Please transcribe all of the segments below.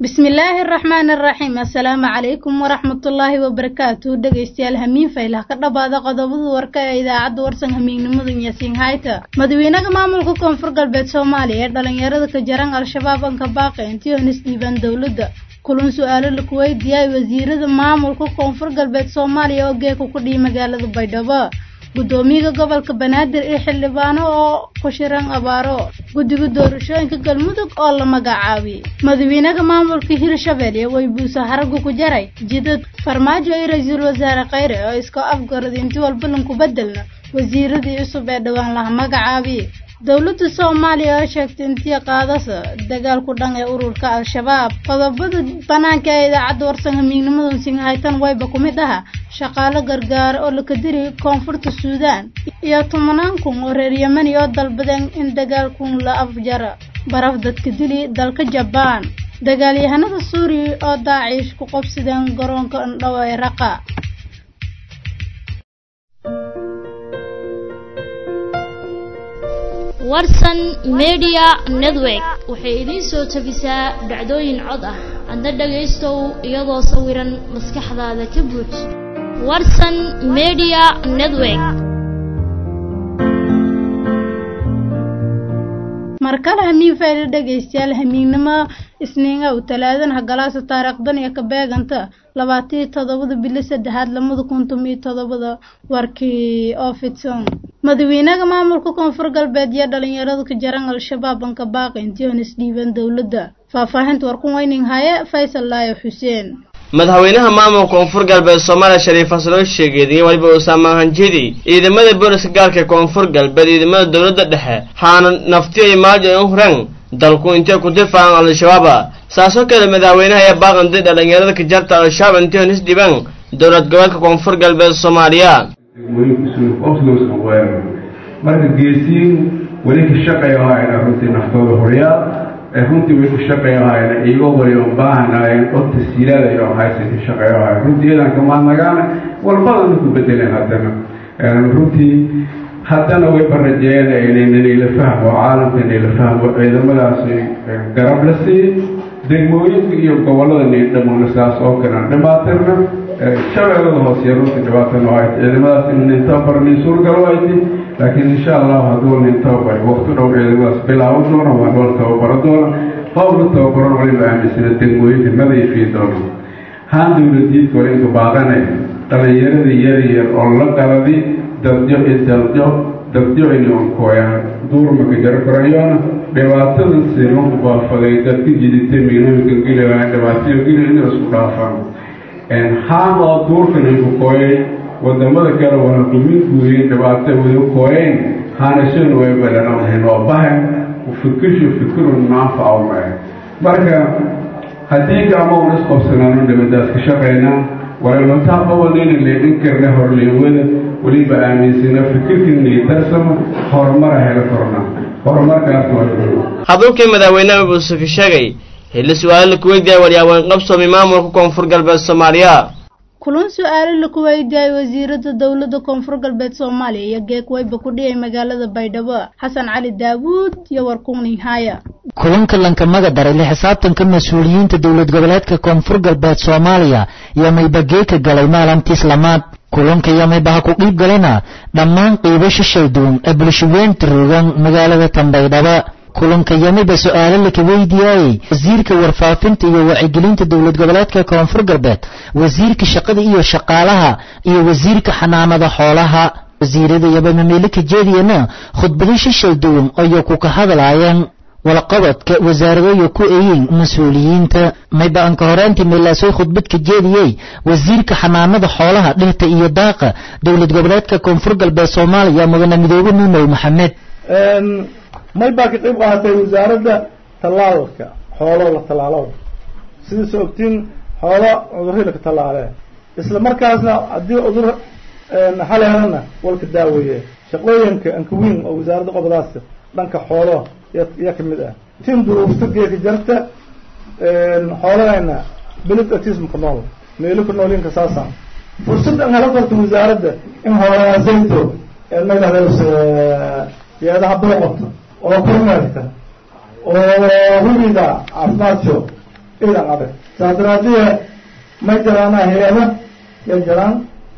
bismillaahi araxmaani araxiim assalaamu calaykum waraxmatullaahi wabarakaatu dhegaystayaal hamiin faylah ka dhabaada qodobada warka ee idaacadda warsan hamiignimadan yaasiin hayta madaxweynaha maamulka koonfur galbeed soomaaliya ee dhalinyarada ka jaran al-shabaab anka baaqe intiyonis dhiibaan dowladda kulan su-aalo laku weydiiyay wasiirada maamulka koonfur galbeed soomaaliya oo geeka ku dhihi magaalada baydhabo guddoomiyaha gobolka banaadir iyo xildhibaano oo ku shiran abaaro guddiga doorashooyinka galmudug oo la magacaabiyey madaxweynaha maamulka hirshabelle weybuusa haragu ku jaray jidad farmaajo iyo ra-iisul wasaare kheyre oo iska afgarad inti walba lanku bedelna wasiiradii cusub ee dhowaan laha magacaabiyey dowladda soomaaliya oo sheegtay intii qaadasa dagaalku dhan ee ururka al-shabaab qodobada banaanka ee idaacadda warsan hamiignimadan singhaytan wayba ku mid aha shaqaalo gargaara oo laka diri koonfurta suudaan iyo tobanaan kun oo reer yemani oo dalbadeen in dagaalkun la afjara baraf dadka dili dalka jabaan dagaalyahanada suuriya oo daaciish ku qobsideen garoonka indhow ee raqa warsan media network waxay idiin soo tabisaa dhacdooyin cod ah adna dhagaystow iyadoo sawiran maskaxdaada ka buuj warsan media network markale hamiin fayla dhegaystayaal hamiignimo isniinga u talaadanaha galaasa taariikhdan iyo ka beeganta labaatiyo toddobada bili saddexaad lamada kuntum iyo toddobada warkii oo fidsan madaxweynaha maamulka koonfur galbeed iyo dhalinyarada ka jaran al-shabaab anka baaqi intiyonis dhiiban dowladda faahfaahinta warkun weyning haye faysal laayo xuseen madaxweynaha maamulka koonfur galbeed soomaaliya shariif xasan oo sheegay waliba usaama hanjidi ciidamada booliska gaalka koonfur galbeed ciidamada dowladda dhexe haana naftiya maalja in huran dalku intay ku difaacan al-shabaaba saasoo kale madaxweynaha ayaa baaqanday dhalinyarada ka jarta al-shabaab intay nis dhiban dowlad goboleedka koonfur galbeed soomaaliya marka geesiin weli ka shaqeeyo haayna runtii naftooda horyaal runtii way ku shaqeeyo haayna iyagoo wali on baahanaayeen oo tasiilaada iyo haysa ka shaqeeyo haay runtii iyadan kamaadnagaana walbadana ku bedeleen haddana runtii haddana way barajeeyeen inayla fahmo caalamka inayla fahmo ciidamadaasi garab la siiyey degmooyinka iyo gobolada niidhamona saas oo kalean dhibaatirna shabeellada hooseye runtii dhibaatana oo hayti ciidamadaas in nin tababar nin suurgalo hayti laakiin insha allahu hadduu nin tababar wakti dhow ciidamadaas bilaaban doona waa nool tababaro doona hoob la tababaron waliba aaminsana degmooyinka nadiifii doona haan dowladiidka wali inka baaqane dhalinyarada yaryar oo la qaladi dadyo idadyo dadyo inay onkooyaan duurmaka jaro korayoona dhibaatada siman baafaday dadka jiditay mignamika geliwaa dhibaatayo geli inay isku dhaafaan haan oo duurkan ayku kooyay wadamada kale wana dumin guuyin dhibaato wada kooyayn haanashana way balanamahayn oo bahan fikishu fikirun naanfacaw maahe marka haddii gacmo un isqobsanaano dhibadaas ka shaqaynaa walalantaa qabanayna leedhin karna horleewada weliba aaminsana fikirkii darsama horumara helo korna horumarkaas hadalkii madaxweynaha buuse ka sheegay xilli su-aalo laku weydiiyay waryaaweyn qabsoomi maamulka koonfur galbeed soomaaliya kulan su-aalo laku weydiiyay wasiirada dowladda koonfur galbeed soomaaliya iyo geek weyba ku dhiyay magaalada baydhabo xasan cali daawuud iyo warkuning haya kulanka lankamaga daray la xisaabtanka mas-uuliyiinta dowlad goboleedka koonfur galbeed soomaaliya iyo maybageeka galay maalintiis lamaad kulanka iyo maybaha ku dhiib galina dhammaan qiibo shishay duun ee bulshaweynta rogan magaalada tanbaydhaba kulanka yamiba su-aalo laka weydiyaayey wasiirka warfaafinta iyo wacyigelinta dowlad goboleedka koonfur galbeed wasiirka shaqada iyo shaqaalaha iyo wasiirka xanaanada xoolaha wasiirada yabamameelika jeediyana khudbado shishay duwan ayay ku ka hadlaayeen walqabadka wasaaradoyo ku eeyin mas-uuliyiinta mayba anka horeantii meelaasoy khudbadka jeediyey wasiirka xanaanada xoolaha dhirta iyo daaqa dowlad goboleedka koonfur galbeed soomaaliya mudane midoobe nuunow maxamed may baa ka qayb qaaatay wasaaradda tallaalka xoolo la tallaalo sidaas ogtiin xoolo cudurri laka tallaale isla markaasna haddii cudur xaleelana walka daaweeye shaqooyinka ankawiin oo wasaaradda qobadaas dhanka xoolo yaa kamid ah tin duruufta geeka jarta xoolahayna belid autismka nool meelika noolinka saasa fursad an hala karto wasaaradda in xoolahaasayto magadaas yeedaha booqota oo kormeerta oo hubida caafimaadko idan adag saas daraadiye may jiraana hay-ada ya jiraan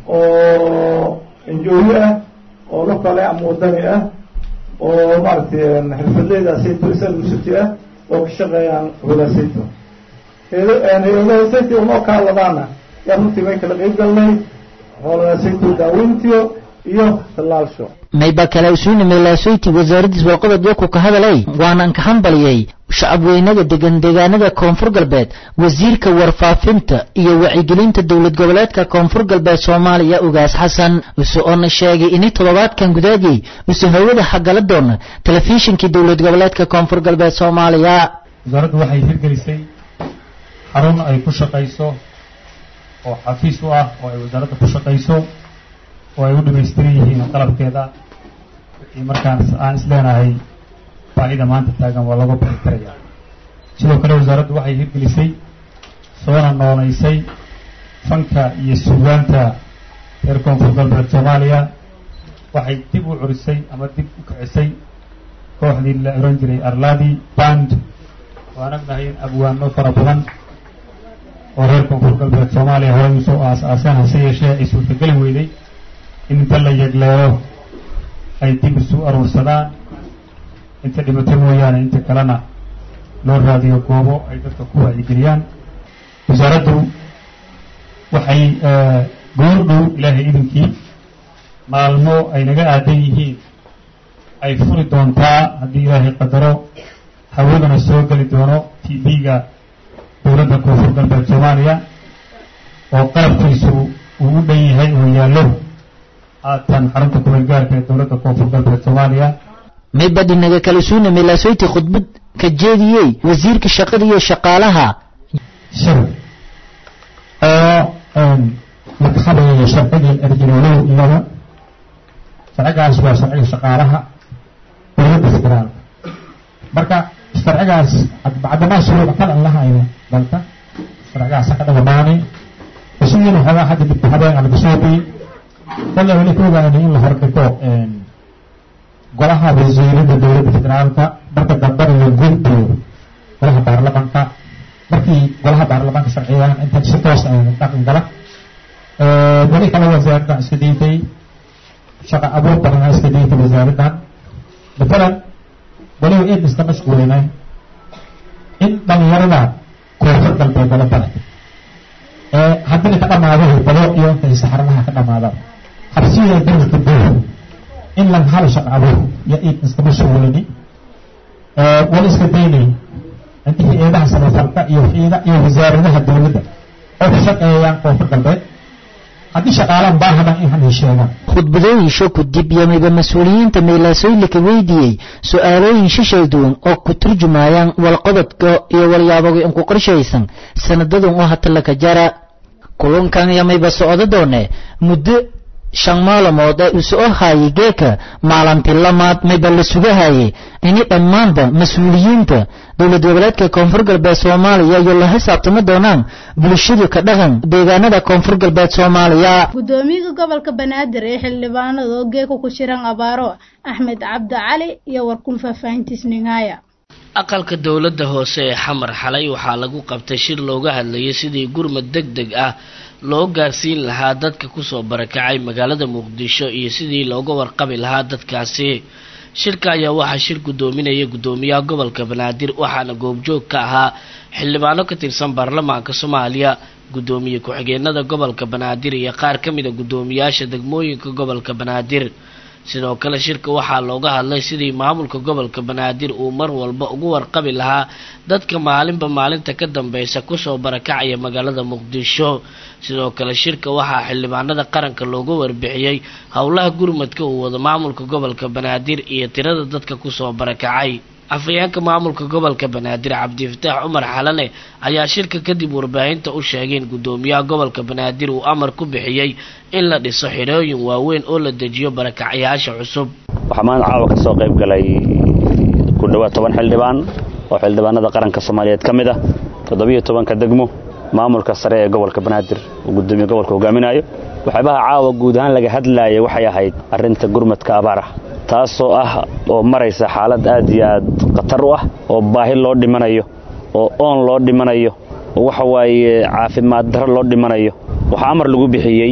oo enjooyo ah oo lokale ama wadani ah oo maaragtay xirfadleyda sayto isalucity ah oo ka shaqeeyaan wadaasayto hay-adahasayto unoo kaaladaana yaa runtii may kala qeyb galnay hoolasayto daaweyntiyo iyo tallaalsho mayba kale usuuna meelaasoyti wasaaraddiis walqobod ku ka hadalay waanan ka hambaliyey shacabweynaga degan deegaanada koonfur galbeed wasiirka warfaafinta iyo wacyigelinta dowlad goboleedka koonfur galbeed soomaaliya ugaas xasan use oona sheegay inay toddobaadkan gudaadiyey use hawada xagala doona telefishinkii dowlad goboleedka koonfur galbeed soomaaliya wasaaraddu waxay hirgelisay xarun ay ku shaqayso oo xafiis u ah oo ay wasaaradda ku shaqayso oo ay u dhamaystiran yihiin qalabkeeda wixii markaan aan isleenahay baahida maanta taagan waa laga bixi karaya sidoo kale wasaaraddu waxay hirgelisay soona nooleysay fanka iyo suugaanta reer koonfur galbeed soomaaliya waxay dib u curisay ama dib u kicisay kooxdii la oran jiray arladi band waan ognahay in abwaano fara badan oo reer koonfur galbeed soomaaliya horey usoo aas-aaseen hase yeeshee ay suurtageli weyday in inta la yegleelo ay dib isu aruursadaan inta dhibato mooyaane inta kalena loo raadiyo goobo ay dadka ku wacyigeliyaan wasaaraddu waxay goordhow ilaahay idinkii maalmo ay naga aadan yihiin ay furi doontaa haddii ilaahay qadaro hawadana soo geli doono t v-ga dowladda koonfur galbeed soomaaliya oo qalabkiisu uu u dhan yahay oo yaallo haatan xarunta kumeel gaarka ee dowladda koonfur galbeed soomaaliya maybadhinaga kale suuna meelaasoyti khudbad ka jeediyey wasiirka shaqada iyo shaqaalaha shir oo laga hadlayo sharcigii erjinoolow iyada sharcigaas waa sharciga shaqaalaha dowladda federaalka marka sharcigaas bacdamaa shuruuc kale aan lahayno dalka sharcigaas ka dhagamaanay isugiina waxoogaa hadda dibta habeen aan laga soo biyey kale weli ka ogaanay in la hordhigo golaha wasiirada dowladda federaalka marka dambena la gudbiyo golaha baarlamanka markii golaha baarlamanka sharciyaan inta si toos ah dhaqan gala weli kale wasaaradda iska diiday shaqa abuur badan iska diiday wasaaraddan matalan weliba eed iska mashquulinay in dhalinyarada koonfur galbeed lala baray haddina ka dhamaado balo iyo intay saxaradaha ka dhamaadaan habsiyada dalka dowr in lan hal shaqa abuur iyo eed iska mashquulini wali iska daynay intii eedaha samafalka iyo eeda iyo wasaaradaha dowladda oo ka shaqeeyaan koonfur galbeed haddii shaqaalaan baahana in hanay sheegaan khudbadooyinsho ku dib yamayba mas-uuliyiinta meelaasoylika weydiiyey su-aalooyin shishal duwan oo ku turjumayaan walqododka iyo walyaaboga inku qorshaysan sanadadan oo hatalaka jara kulunkan yamayba socdo doone muddo shan maalmood ee uu soo haayay geeka maalintii lamaad mayba la sugahayay ini dhammaanba mas-uuliyiinta dowlad goboleedka koonfur galbeed soomaaliya iyo la xisaabtami doonaan bulshadu ka dhaqan deegaanada koonfur galbeed soomaaliya gudoomiyaha gobolka banaadir ee xildhibaanada oo geeka ku shiran abaaro axmed cabdi cali iyo warkun faahfaahintiis ningaaya aqalka dowladda hoose ee xamar xalay waxaa lagu qabtay shir looga hadlayay sidii gurmad deg deg ah loo gaarsiin lahaa dadka kusoo barakacay magaalada muqdisho iyo sidii looga warqabi lahaa dadkaasi shirka ayaa waxaa shir gudoominaya gudoomiyaha gobolka banaadir waxaana goobjoog ka ahaa xildhibaano ka tirsan baarlamaanka soomaaliya gudoomiye ku-xigeenada gobolka banaadir iyo qaar ka mida gudoomiyaasha degmooyinka gobolka banaadir sidoo kale shirka waxaa looga hadlay sidii maamulka gobolka banaadir uu mar walba ugu warqabi lahaa dadka maalinba maalinta ka dambeysa kusoo barakacaya magaalada muqdisho sidoo kale shirka waxaa xildhibaanada qaranka looga warbixiyey howlaha gurmadka uu wado maamulka gobolka banaadir iyo tirada dadka kusoo barakacay afhayeenka maamulka gobolka banaadir cabdifataax cumar xalane ayaa shirka kadib warbaahinta u sheegay in gudoomiyaha gobolka banaadir uu amar ku bixiyey in la dhiso xidhooyin waaweyn oo la dejiyo barakacyaasha cusub waxaa maanta caawa ka soo qayb galay ku dhowaad toban xildhibaan oo xildhibaanada qaranka soomaaliyeed ka mid ah toddobiyo tobanka degmo maamulka sare ee gobolka banaadir uu gudoomiye gobolka hogaaminayo waxyaabaha caawa guud ahaan laga hadlaayay waxay ahayd arrinta gurmadka abaar ah taasoo ah oo maraysa xaalad aad iyo aad khatar u ah oo baahi loo dhimanayo oo oon loo dhimanayo oo waxa waaye caafimaad darro loo dhimanayo waxaa amar lagu bixiyey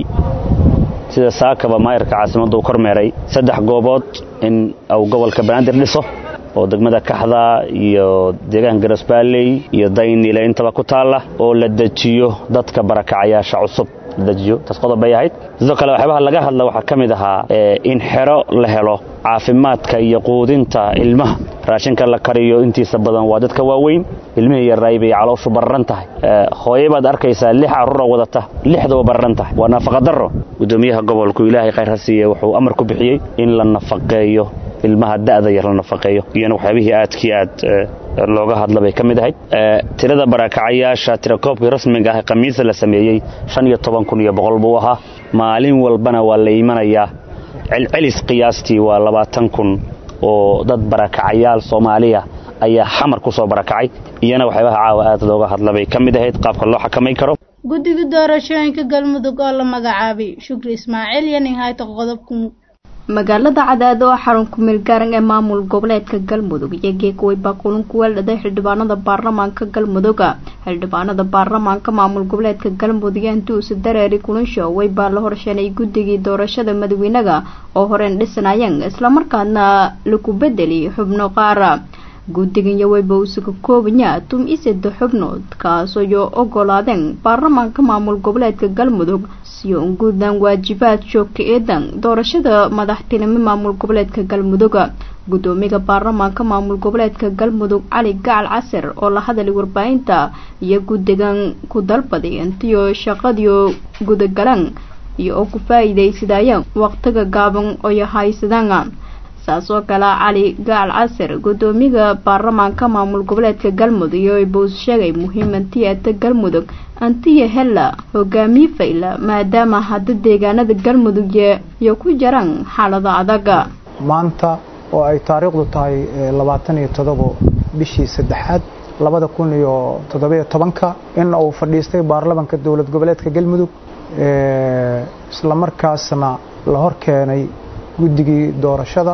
sida saakaba maayarka caasimadda uu kormeeray saddex goobood in uu gobolka banaadir dhiso oo degmada kaxda iyo deegaanka garasbaalley iyo daynile intaba ku taalla oo la dejiyo dadka barakacayaasha cusub la dejiyo taas qodob bay ahayd sidoo kale waxyaabaha laga hadla waxaa ka mid ahaa in xero la helo caafimaadka iyo quudinta ilmaha raashinka la kariyo intiisa badan waa dadka waaweyn ilmihii yarraay bay calooshu barran tahay hooye baad arkaysaa lix carruura wadata lixdaba barran tahay waa nafaqadarro guddoomiyaha gobolku ilaahay khayr ha siiye wuxuu amar ku bixiyey in la nafaqeeyo ilmaha da'da yar la nafaqeeyo iyana waxyaabihii aadkii aad looga hadla bay ka mid ahayd tirada barakacayaasha tirakoobkii rasmiga ah ee khamiisa la sameeyey shan iyo toban kun iyo boqol buu ahaa maalin walbana waa la imanayaa celcelis qiyaastii waa labaatan kun oo dad barakacayaal soomaaliya ayaa xamar ku soo barakacay iyana waxyaabaha caawa aad looga hadla bay ka mid ahayd qaabka loo xakamay karo guddiga doorashooyinka galmudug oo la magacaabay shukri ismaaciil iyo nin hayta qodobku magaalada cadaado oo xarun ku-meel gaaran ee maamul goboleedka galmudug iyo geekuway baa kulan ku weeldhaday xildhibaanada baarlamaanka galmuduga xildhibaanada baarlamaanka maamul goboleedka galmudug intuusa dareeri kulansho way baa la horsheenay guddigii doorashada madaxweynaga oo horeen dhisanayeen islamarkaana lagu bedeli xubno qaara guddigan yaweyba uusa ka koobanya tum iseda xubnood kaasoo ogolaadeen baarlamaanka maamul goboleedka galmudug siyo unguudan waajibaad joogka eedan doorashada madaxtinimo maamul goboleedka galmuduga guddoomiga baarlamaanka maamul goboleedka galmudug cali gacal casir oo la hadalay warbaahinta iyo guddigan ku dalbaday intiyo shaqadiyo gudagalan iyo oo ku faa-iidaysadayeen waqtiga gaaban oyo haysadaan saas oo kale cali gacal casir guddoomiga baarlamaanka maamul goboleedka galmudug iyo boos sheegay muhiim antiyata galmudug antiya hella hogaamiye fayla maadaama hadda deegaanada galmudug iyo ku jiraan xaalada adaga maanta oo ay taariikhdu tahay labaatan iyo todobo bishii saddexaad labada kun iyo toddobiyo tobanka in uu fadhiistay baarlamanka dowlad goboleedka galmudug islamarkaasna la hor keenay guddigii doorashada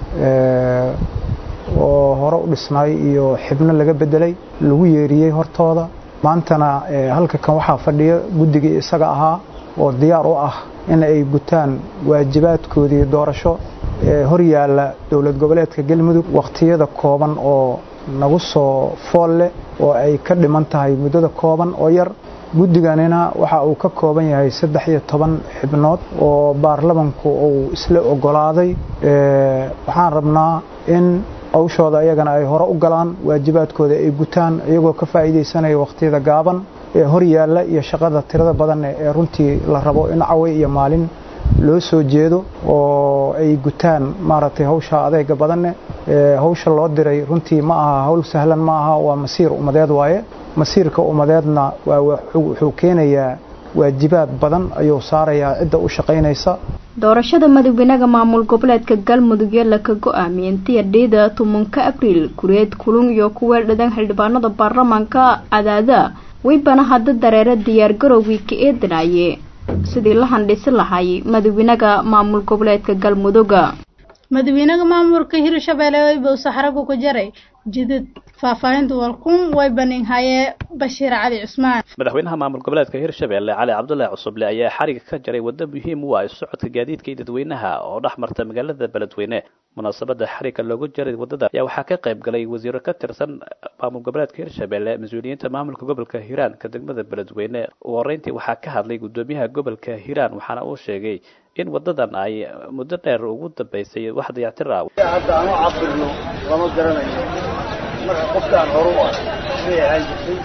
oo hore u dhisnay iyo xibno laga bedelay lagu yeeriyey hortooda maantana halka kan waxaa fadhiya guddigii isaga ahaa oo diyaar u ah in ay gutaan waajibaadkoodii doorasho ee hor yaalla dowlad goboleedka galmudug wakhtiyada kooban oo nagu soo fool leh oo ay ka dhiman tahay muddada kooban oo yar guddiganina waxa uu ka kooban yahay saddex iyo toban xibnood oo baarlamanku uu isla ogolaaday waxaan rabnaa in hawshooda iyagana ay hore u galaan waajibaadkooda ay gutaan iyagoo ka faa'iidaysanaya wakhtiyada gaaban ee hor yaalla iyo shaqada tirada badan ee runtii la rabo in cawe iyo maalin loo soo jeedo oo ay gutaan maaragtay hawsha adeega badanne hawsha loo diray runtii ma aha hawl sahlan ma aha waa masiir ummadeed waaye masiirka ummadeedna wuxuu keenayaa waajibaad badan ayuu saarayaa cidda u shaqaynaysa doorashada madaxweynaha maamul goboleedka galmudug ee laka go-aamiyey intii adheyda tobanka abriil kureed kulun iyo ku weeldhadan xildhibaanada baarlamaanka cadaada weybana hadda dareere diyaargarowgii ka eedanaye sidii la handhisi lahay madaxweynaha maamul goboleedka galmuduga madaxweynaha maamulka hirshabeelle weyba uu saxragu ku jaray jidad faahfaahinta walkun way baninhaye bashiir cali cusmaan madaxweynaha maamul goboleedka hirshabeelle cali cabdullaahi cusuble ayaa xariga ka jaray waddo muhiim u ah isu socodka gaadiidka iyo dadweynaha oo dhex marta magaalada beledweyne munaasabada xariga loogu jaray waddada ayaa waxaa ka qayb galay wasiiro ka tirsan maamul goboleedka hirshabeelle mas-uuliyiinta maamulka gobolka hiiraan ka degmada beledweyne ugu horeyntii waxaa ka hadlay guddoomiyaha gobolka hiiraan waxaana uu sheegay in wadadan ay muddo dheer ugu dambeysay wax dayactir ah hadda aan u cabirno lama garanayo marka qofkaan horu ah siday ahaan jirtay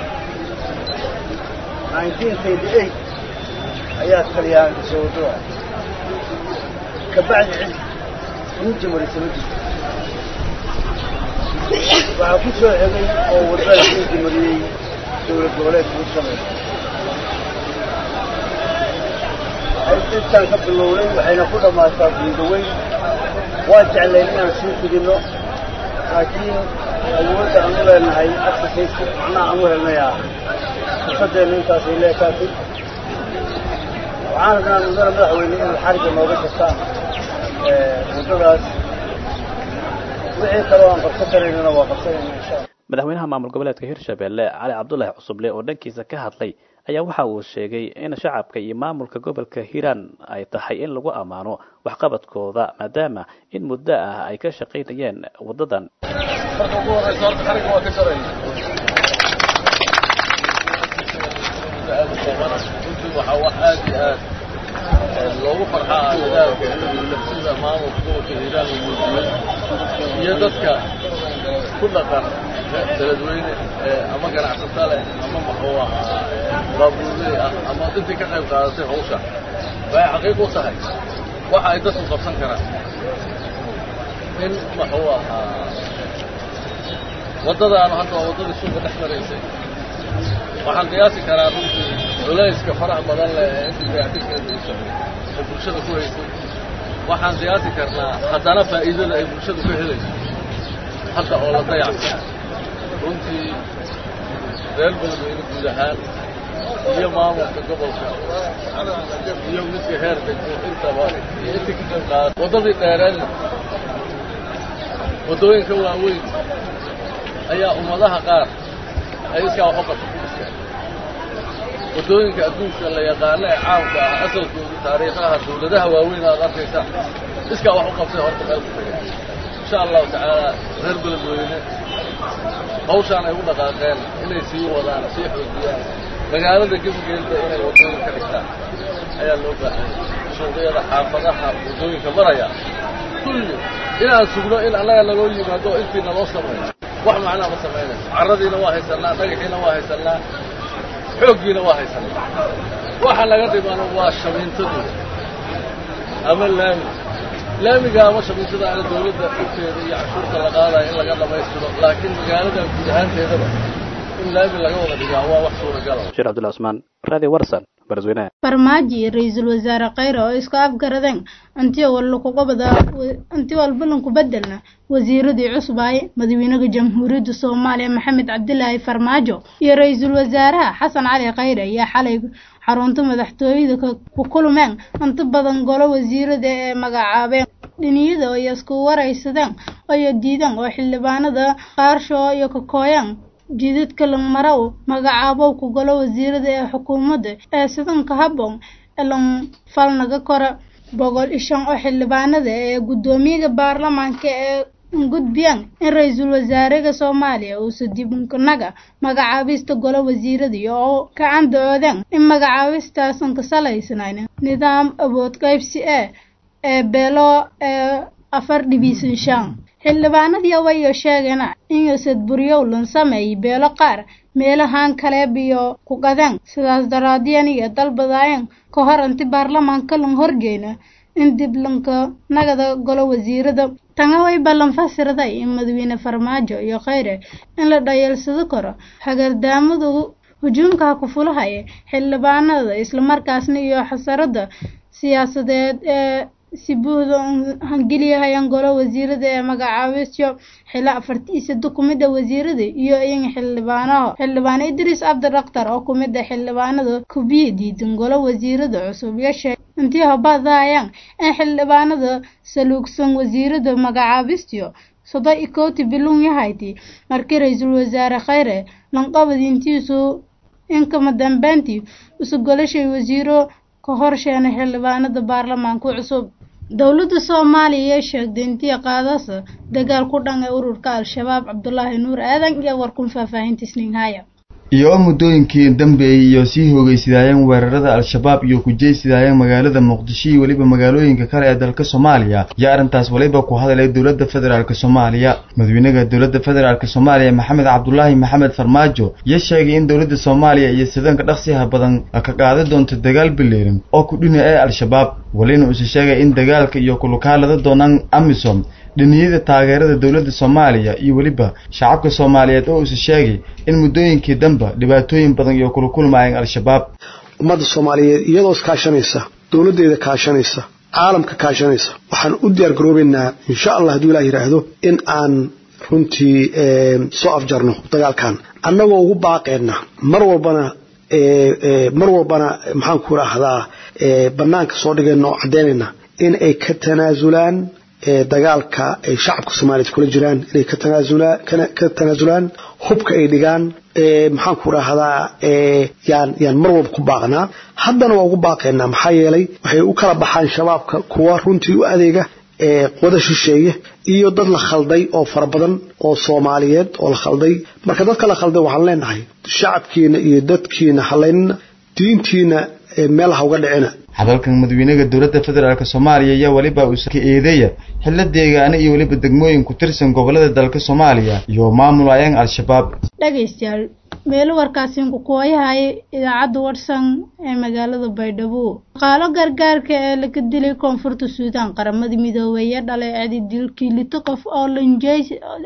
nineteen thirty eight ayaa talyaanka soo wadoa kabacdi cid ninja marisa ma jirto waxaa ku soo xegay oo wadada ninja mariyey dowlad goboleedka hirshabelle intaan ka bilownay waxayna ku dhammaataa guudaweyn waa jeclayn inaan sii fidinno laakiin awoodda aan u leenahay exercise macnaha aan u helnayaa fursadeenna intaasay leekaatay waxaan rabnaa mudana madaxweyne in xarigga nooga jirtaan waddadaas wixii kaloo aan qabsan karaynana waa qabsanayna insha alla madaxweynaha maamul goboleedka hirshabelle cali cabdulaahi cusuble oo dhankiisa ka hadlay ayaa waxa uu sheegay in shacabka iyo maamulka gobolka hiiraan ay tahay in lagu ammaano waxqabadkooda maadaama in muddo ah ay ka shaqaynayeen wadadan marka ugu horeysa horta xariga waa ka jaraya runtii waxaa wax aad iyo aad loogu farxaa dadaalka sida maamulka gobolka hiiraan uu muujiyey iyo dadka ku dhaqan daladweyne ama ganacsato leh ama muxuu ahaa baabuurley ah ama intii ka qayb qaadatay hawsha waxay xaqiiq u tahay waxa ay dadku qabsan karaan in muxuu ahaa waddadaanu hadda waa waddadii suuqa dhex maraysay waxaan qiyaasi karaa runtii culayska faraha badan leh ee intii dayactirkeeda ay socday ee bulshada ku haysay waxaan qiyaasi karnaa haddana faa'iidada ay bulshadu ka helayso hadda oo la dayactay runtii reer beledweyne guud ahaan iyo maamulka gobolka iyo midka heer degmo intaba iyo intii ka qayb qaada waddadii dheereenna waddooyinka waaweyn ayaa ummadaha qaar ay iskaa wax u qabta ku dhisteen waddooyinka adduunka la yaqaano ee caamka ah asalkooda taariikhaha dawladaha waaweyn aad arkaysaa iskaa wax u qabtay horta meel ku tagay insha allahu tacaala reer beledweyne hawshaan ay u dhaqaaqeen inay sii wadaan sii xoojiyaan magaalada gebigeeda inay waddooyin ka dhigtaan ayaa loo baahanya suuqyada xaafadaha waddooyinka maraya kulli inaan sugno in annaga naloo yimaado intii naloo sameeyo wax macnaa ma samaynayso carradiina waa haysannaa dhagaxiina waa haysannaa xooggiina waa haysannaa waxa laga dhimano waa shamiintadooda ama laami laamiga ama shamiintada ana dawladda dhibteeda iyo cashuurta la qaadaya in laga dhammaystiro laakiin magaalada guud ahaanteedaba in laami laga wada dhigaa waa wax suuragala sheekh cabdullahi cusmaan radio warsan barsweynaha farmaajo iyo ra-iisul wasaare khayre oo isku afgaradeen intii walakugabada intii walbalanku bedelna wasiiradii cusbaay madaxweynaha jamhuuriyadda soomaaliya maxamed cabdilaahi farmaajo iyo ra-iisul wasaaraha xasan cali khayre ayaa xalay xarunta madaxtooyada ku kulmeen inta badan golo wasiirada ee magacaabeen dhiniyada ay isku waraysadeen oyo diideen oo xildhibaanada qaarsho iyo kakooyaan jidadka langmarow magacaabow ku galo wasiirada ee xukuumadda ee sidanka habboon elan falnaga kora boqol iyo shan oo xildhibaanada ee guddoomiyaha baarlamaanka ee gudbiyaan in ra-iisul wasaaraha soomaaliya uusa dibnaga magacaabista golo wasiirada oo gacan da-oodeen in magacaabistaasan ka salaysnayn nidaam awood qaybsi ee ee beelo ee afar dhibiisan shan xildhibaanadii wayo sheegeen in yosad buryowlan sameeyay beelo qaar meelahan kaleeb iyo ku qadeen sidaas daraadyan iyo dalbadaayeen ka hor inti baarlamaanka lan horgeyna in dib lanka nagada golo wasiirada tanga way ballan fasirday in madaxweyne farmaajo iyo khayre in la dhayeelsado karo hagardaamadu hujuumka ku fulahaya xildhibaanada islamarkaasna iyo xasarada siyaasadeed ee si buuda hangeliyahayan golo wasiirada ee magacaabisyo xila afartiisada kumida wasiirada iyo in xildhibaanaho xildhibaan idriis cabdidhaktar oo kumida xildhibaanada kubiya diidan golo wasiirada cusub yashe intii habadayaan in xildhibaanada saluugsan wasiirada magacaabistiyo sodo iyo kowti bilun yahayti markii ra-iisul wasaare khayre lanqabad intiisu inkama dambeyntii isu golashay wasiiro ka horsheena xildhibaanada baarlamaanka cusub dowladda soomaaliya ee sheegtay intii qaadasa dagaal ku dhan ee ururka al-shabaab cabdulaahi nuur aadan iyo warkun faahfaahinta isniinhaya iyo oo muddooyinkii dambeeyey iyo sii hoogeysidaayeen weerarada al-shabaab iyo ku jeysidaayeen magaalada muqdisho iyo weliba magaalooyinka kale ee dalka soomaaliya iyo arrintaas waliba ku hadalay dowladda federaalk soomaaliya madaxweynaha dowladda federaalk soomaaliya maxamed cabdulaahi maxamed farmaajo iyo sheegay in dowladda soomaaliya iyo sidanka dhaqsiha badan ka qaadi doonto dagaal bileeran oo ku dhina ee al-shabaab walina uuse sheegay in dagaalka iyo kulukaalada doonaan amisom dhiniyada taageerada dowladda soomaaliya iyo weliba shacabka soomaaliyeed oo uuse sheegay in muddooyinkii damba dhibaatooyin badan iyo kula kulmaayeen al-shabaab ummadda soomaaliyeed iyadoo iskaashanaysa dowladdeeda kaashanaysa caalamka kaashanaysa waxaan u diyaar garoobaynaa insha allah hadduu ilaah yidhaahdo in aan runtii soo afjarno dagaalkan annagoo ugu baaqeenna mar walbana mar walbana maxaan ku idhaahdaa bannaanka soo dhigayna oo caddaynayna in ay ka tanaasulaan dagaalka ay shacabka soomaaliyeed kula jiraan inay ka tanaasulaan hubka ay dhigaan maxaan ku dhahdaa yaan yaan mar walba ku baaqnaa haddana waa ugu baaqaynaa maxaa yeelay waxay u kala baxaan shabaabka kuwa runtii u adeega wada shisheeye iyo dad la khalday oo fara badan oo soomaaliyeed oo la khalday marka dadka la khalday waxaan leenahay shacabkiina iyo dadkiina halaynina diintiina meel ha uga dhicina hadalkan madaxweynaha dowladda federaalk soomaaliya ayaa weliba uu ka eedeeya xillo deegaano iyo weliba degmooyin ku tirsan gobolada dalka soomaaliya iyo maamul ayaan al-shabaab dhegaystayaal meelo warkaasinku kuwayahay idaacadda warsan ee magaalada baydhabo shaqaalo gargaarka ee laga dilay koonfurta suudaan qaramada midoobeeye dhaleecadi dilkii lito qof oo lanjeys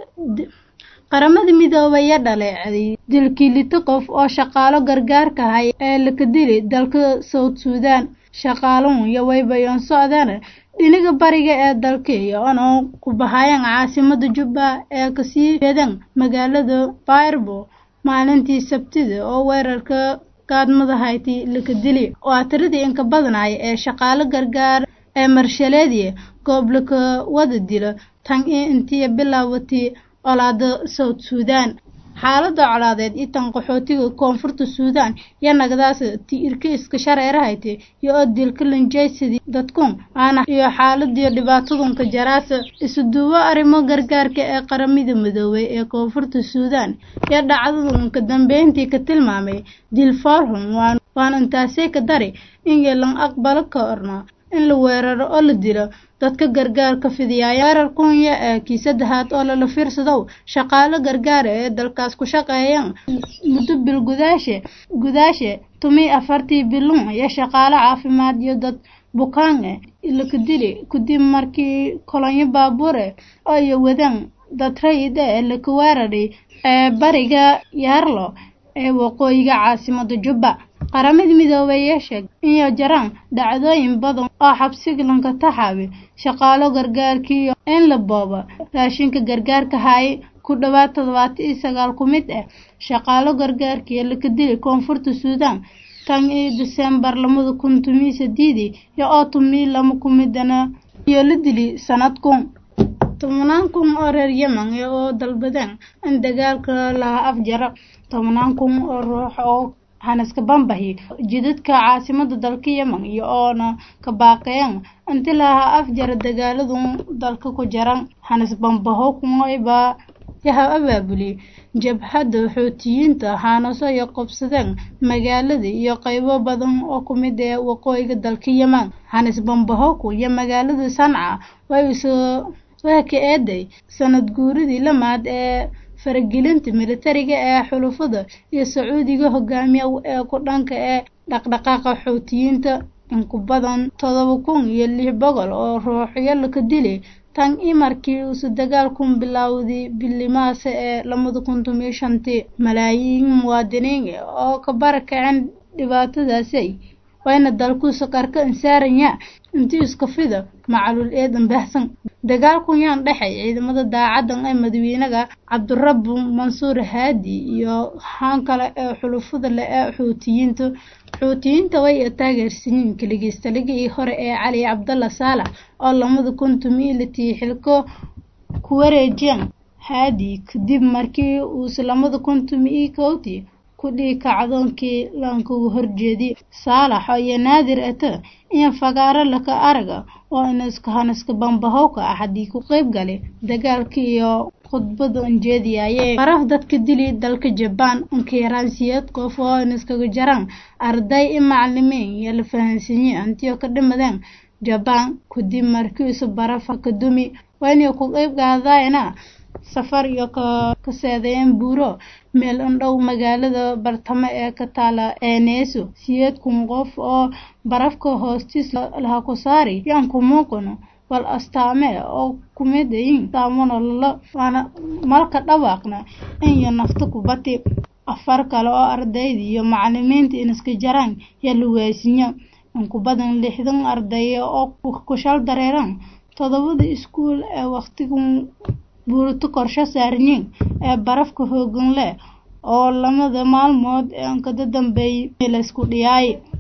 qaramada midoobeeye dhaleecday dilkii lito qof oo shaqaalo gargaarka hay ee laga dilay dalka south suudaan shaqaaluhu iyo waybayoon socdaan dhiniga bariga ee dalkaiyo onoo ku bahayaan caasimada jubba ee kasii jeedaan magaalada bayrbo maalintii sabtida oo weerarka gaadmada hayti laka dili waa tiradii inka badanaya ee shaqaalo gargaar ee marshaleediya goob laka wada dilo tan i intii bilaabatay colaada south suudaan xaalada colaadeed iyo tan qaxootiga koonfurta suudaan iyo nagadaas ti irka iska shareerahayte iyo oo dilka lanjaysadii dadkun aana iyo xaaladiyo dhibaatadunka jaraasa isu duwo arrimo gargaarka ee qaramada midoobay ee koonfurta suudaan iyo dhacdadunka dambeyntii ka tilmaamay dil foorhum waan intaasee ka dari in yeelan aqbalo ka orna in la weeraro oo la dilo dadka gargaarka fidiyaaya weerar kunya ee kii saddexaad oo lala fiirsadow shaqaalo gargaara ee dalkaas ku shaqeeyaan muddo bil gudaashe gudaashe tumi afartii bilun iyo shaqaalo caafimaad iyo dad bukaan eh laka dili kadib markii kolonyo baabuure oo iyo wadaan dad rayid ee laka weeraray ee bariga yaarlo ee waqooyiga caasimada jubba qaramada midoobay sheeg inay jiraan dhacdooyin badan oo xabsiga lanka taxaabi shaqaalo gargaarkiiyo in la boobo raashinka gargaarka hay ku dhawaad toddobaatan iyo sagaal ku mid ah shaqaalo gargaarkiiyo laka dili koonfurta suudaan tan iyo diseembar lamada kun tumii sideedii iyo oo tumii lama kumidana iyo la dili sanad kun tobanaan kun oo reer yemen oo dalbadeen in dagaalka laha afjaro tobanaan kun oo ruux oo hanaska bambahi jidadka caasimada dalka yemen iyo oona ka baaqeen inti laha afjara dagaaladu dalka ku jiran hanas bambaho kumoyba yaha abaabuli jabhadda xoutiyiinta haanaso ay qobsadeen magaalada iyo qaybo badan oo ku mid ee waqooyiga dalka yemen hanas bambahoku iyo magaalada sanca way soo waa ka eeday sanad guuridii lamaad ee faragelinta militariga ee xulufada iyo sacuudiga hogaamiya ee ku dhanka ee dhaqdhaqaaqa xoutiyiinta in ku badan todoba kun iyo lix boqol oo ruuxyo laka dilay tan i markii uusu dagaalkun bilowday bilimaase ee lamada kun tomiyo shantii malaayiin muwaadiniin oo ka barakaceen dhibaatadaasay wayna dalkuusa qarka insaaranya intii iska fida macalul eedan baahsan dagaalkun yaan dhexay ciidamada daacadan ee madaxweynaga cabdirabu mansuur haadi iyo haan kale ee xulufada le ee xuutiyiinta xuutiyiinta way taageersanyiin kaligiistaligii hore ee cali cabdalla saalax oo lamada kun tumiilitii xilko ku wareejeen haadi kadib markii uuse lamada kun tumii kowtii kudhii kacdoonkii laankugu horjeedi saalax iyo naadir ata iyo fagaaro laka araga oo inaska hanaska bambahowka ah haddii ku qeyb galay dagaalkii iyo khudbada unjeediyayee baraf dadka dili dalka jabaan unkiraansiyeed qof oo inaskaga jaraan arday i macalimiin iyo la fahansiiye antiyo ka dhimadeen jabaan kadib markiisu barafa ka dumi waa inay ku qeyb qaadayna safar iyo ka seedeeyeen buuro meel indhow magaalada bartamo ee ka taala eeneeso siyeed kun qof oo barafka hoostiis laha ku saari yaan ku muuqano wal astaame oo kumidayin saamano lalo waana malka dhawaaqna inyo nafta kubati afar kale oo ardayda iyo macalimiinta inaska jaraan yaa la waasinya in ku badan lixdan ardaya oo kushal dareeran todobada iskuul ee waqtigan buurito korsho saarniin ee barafka hoogan leh oo lamada maalmood ee ankada dambeeyay laysku dhiyaay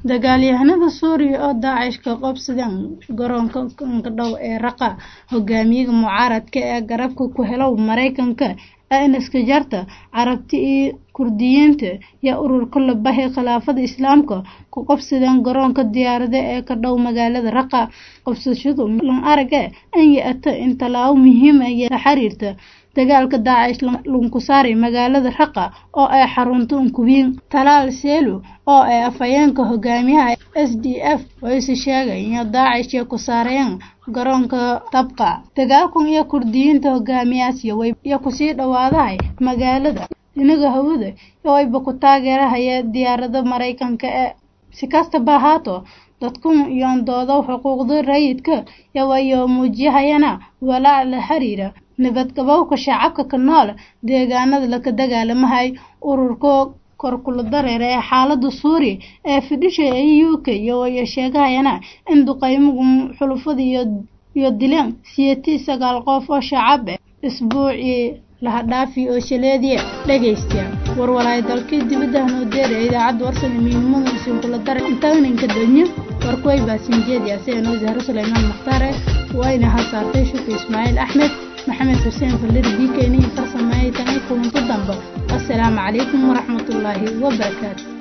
dagaalyahanada suuriya oo daacish ka qobsadeen garoonka dhow ee raqa hogaamiyaga mucaaradka ee garabka ku helow maraykanka anaska jarta carabti iyo kurdiyiinta yaa ururka labahay khilaafada islaamka ku qobsadeen garoonka diyaarada ee ka dhow magaalada raqa qobsashadu lan arage an ya-ata in tallaabo muhiima la xiriirta dagaalka daacish lunku saaray magaalada raqa oo ay xarunta unkubiin talaal seelu oo ay afhayeenka hogaamiyaha s d f wayse sheegay in daacish ay ku saareen garoonka tabqa dagaalkan iyo kurdiyiinta hogaamiyaasya iyo kusii dhawaadahay magaalada inaga hawada wayba ku taageerahaya diyaarada maraykanka ee si kastaba ahaato dadkun yoondooda xuquuqda rayidka yawayo muujiyahayana walaac la xiriira nabadgabowka shacabka ka nool deegaanada laka dagaalamahay ururka korkula dareera ee xaalada suuriya ee fidhisha ee u k iyo sheegahayana in duqeymugu xulufada iyo dileen siyatii sagaal qof oo shacab ah isbuucii lahadhaafi oo shaleediya dhegaystayaa warwalaay dalkii dibadda noo deera idaacadda warsan miinimada isinkula dare intaaninka danyo warkuway baasinjeediya sidanoo zahro suleymaan mukhtaare wayna hasaartay shukri ismaaciil axmed maxamed xuseen fallir b k n farsameeyay tanay kulanto dambe assalaamu calaykum waraxmatullaahi wabarakaatu